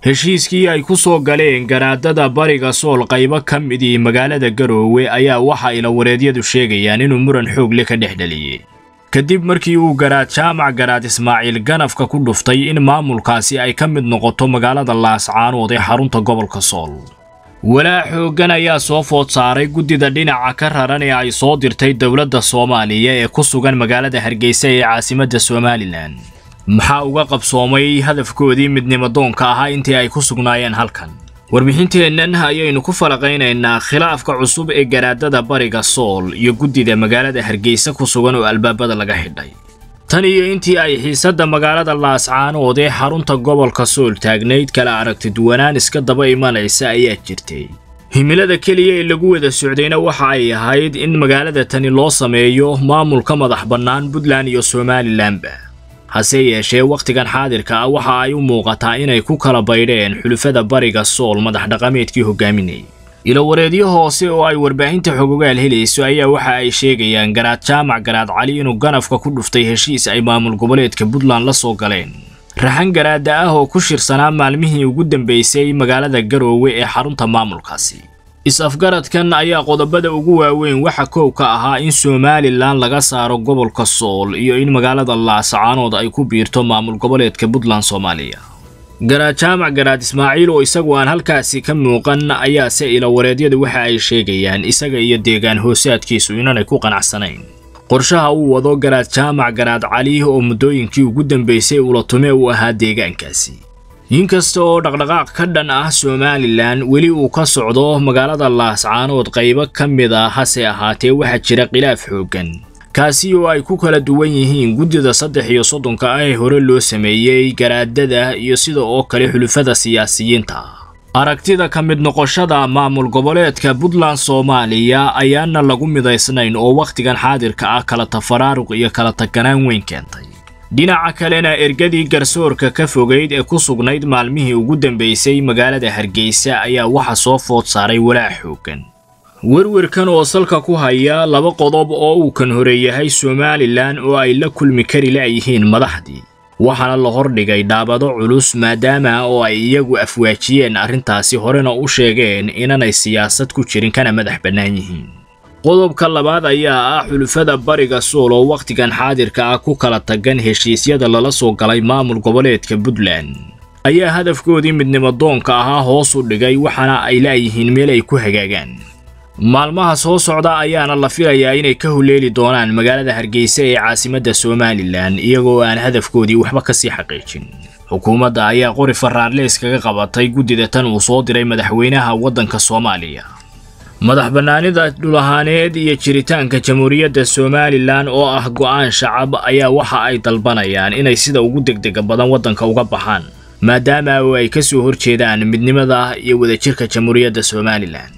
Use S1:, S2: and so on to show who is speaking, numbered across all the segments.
S1: heshiiskii ay ku soo galeen garaadada bariga sool qaybo ka midii magaalada garoowe ayaa waxa ilawareedyadu sheegayaan inuu muran xoogle ka dhex dhaliyey kadib markii uu garaad jaamac garaad ismaaciil ganafka ku dhuftay in maamulkaasi ay ka mid noqoto magaalada laascaanood ee xarunta gobolka sool walaa xooggan ayaa soo food saaray guddida dhinaca ka raran ee ay soo dirtay dowladda soomaaliya ee ku sugan magaalada hargeysa ee caasimadda somalilan maxaa uga qabsoomay hadafkoodii midnimadoonka ahaa intii ay ku sugnaayeen halkan warbixinteennan ayaynu ku falaqaynaynaa khilaafka cusub ee garaadada bariga sool iyo guddida magaalada hargeysa ku sugan oo albaabada laga xidhay tan iyo intii ay xiisadda magaalada laascaanood ee xarunta gobolka sool taagnayd kala aragti duwanaan iska daba imanaysa ayaa jirtay himilada keliya ee lagu wada socdayna waxa ay ahayd in magaalada tani loo sameeyo maamulka madax bannaan puntland iyo somalilanba hase yeeshee wakhtigan xaadirka ah waxa ay u muuqataa inay ku kala baydheen xulufada bariga sool madax dhaqameedkii hogaaminayay ilowareedyo hoose oo ay warbaahinta xogogaal helayso ayaa waxa ay sheegayaan garaad jaamac garaad cali inuu ganafka ku dhuftay heshiis ay maamul goboleedka puntland la soo galeen raxan garaada ah oo ku shirsanaa maalmihii ugu dambeysay magaalada garoowe ee xarunta maamulkaasi is-afgaradkan ayaa qodobada ugu waaweyn waxa koow ka ahaa in somalilan laga saaro gobolka sool iyo in magaalada laascaanood ay ku biirto maamul goboleedka puntland soomaaliya garaad jaamac garaad ismaaciil oo isagu aan halkaasi ka muuqan ayaase ilawareedyadu waxa ay sheegayaan isaga iyo deegaan hoosaadkiisu inanay ku qanacsanayn qorshaha uu wado garaad jaamac garaad cali oo muddooyinkii ugu dambeysay ulatume u ahaa deegaankaasi inkasta oo dhaqdhaqaaq ka dhan ah somalilan weli uu ka socdo magaalada laascaanood qaybo ka mid a hase ahaatee waxaa jira khilaaf xooggan kaasi oo ay ku kala duwan yihiin guddida saddex iyo soddonka ah ee hore loo sameeyey garaadada iyo sida oo kale xulufada siyaasiyiinta aragtida ka mid noqoshada maamul goboleedka puntland soomaaliya ayaana lagu midaysnayn oo wakhtigan xaadirka ah kala tafaraaruq iyo kala taganaan weyn keentay dhinaca kalena ergadii garsoorka ka fogayd ee ku sugnayd maalmihii ugu dambeysay magaalada hargeysa ayaa waxa soo food saaray walaac xooggan werwerkan oo salka ku haya laba qodob oo uu kan horeeyahay somalilan oo ay la kulmi kari la'yihiin madaxdii waxaana la hordhigay dhaabado culus maadaama oo ay iyagu afwaajiyeen arrintaasi horena u sheegeen inanay siyaasad ku jirin kana madax bannaan yihiin qodobka labaad ayaa ah xulufada bariga sool oo wakhtigan xaadirka ah ku kala tagan heshiisyada lala soo galay maamul goboleedka puntland ayaa hadafkoodii midnimadoonka ahaa hoos u dhigay waxaana ay la'yihiin meel ay ku hagaagaan maalmaha soo socda ayaana la filayaa inay ka huleeli doonaan magaalada hargeysa ee caasimadda somalilan iyagoo aan hadafkoodii waxba ka sii xaqiijin xukuumadda ayaa qori faraarleys kaga qabatay guddida tan uu soo diray madaxweynaha waddanka soomaaliya madax bannaanida dhulahaaneed iyo jiritaanka jamhuuriyadda somalilan oo ah go'aan shacab ayaa waxa ay dalbanayaan inay sida ugu degdega badan waddanka uga baxaan maadaama oo ay ka soo horjeedaan midnimada iyo wadajirka jamhuuriyadda somalilan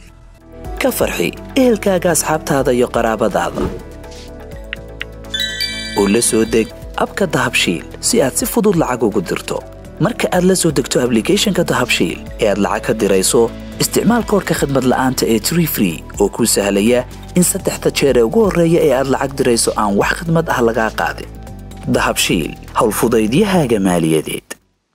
S2: ka farxi ehelkaaga asxaabtaada iyo qaraabadaada oo la soo deg abka dahabshiil si aad si fudud lacag ugu dirto marka aad la soo degto ablicathonka dahabshiil ee aad lacag ka dirayso isticmaal koorka khadmad la'aanta ee tree free oo kuu sahlaya in saddexda jeer ee ugu horreeya ee aad lacag dirayso aan wax khadmad ah lagaa qaadin dahabshiil howlfudaydiyahaaga maaliyadeed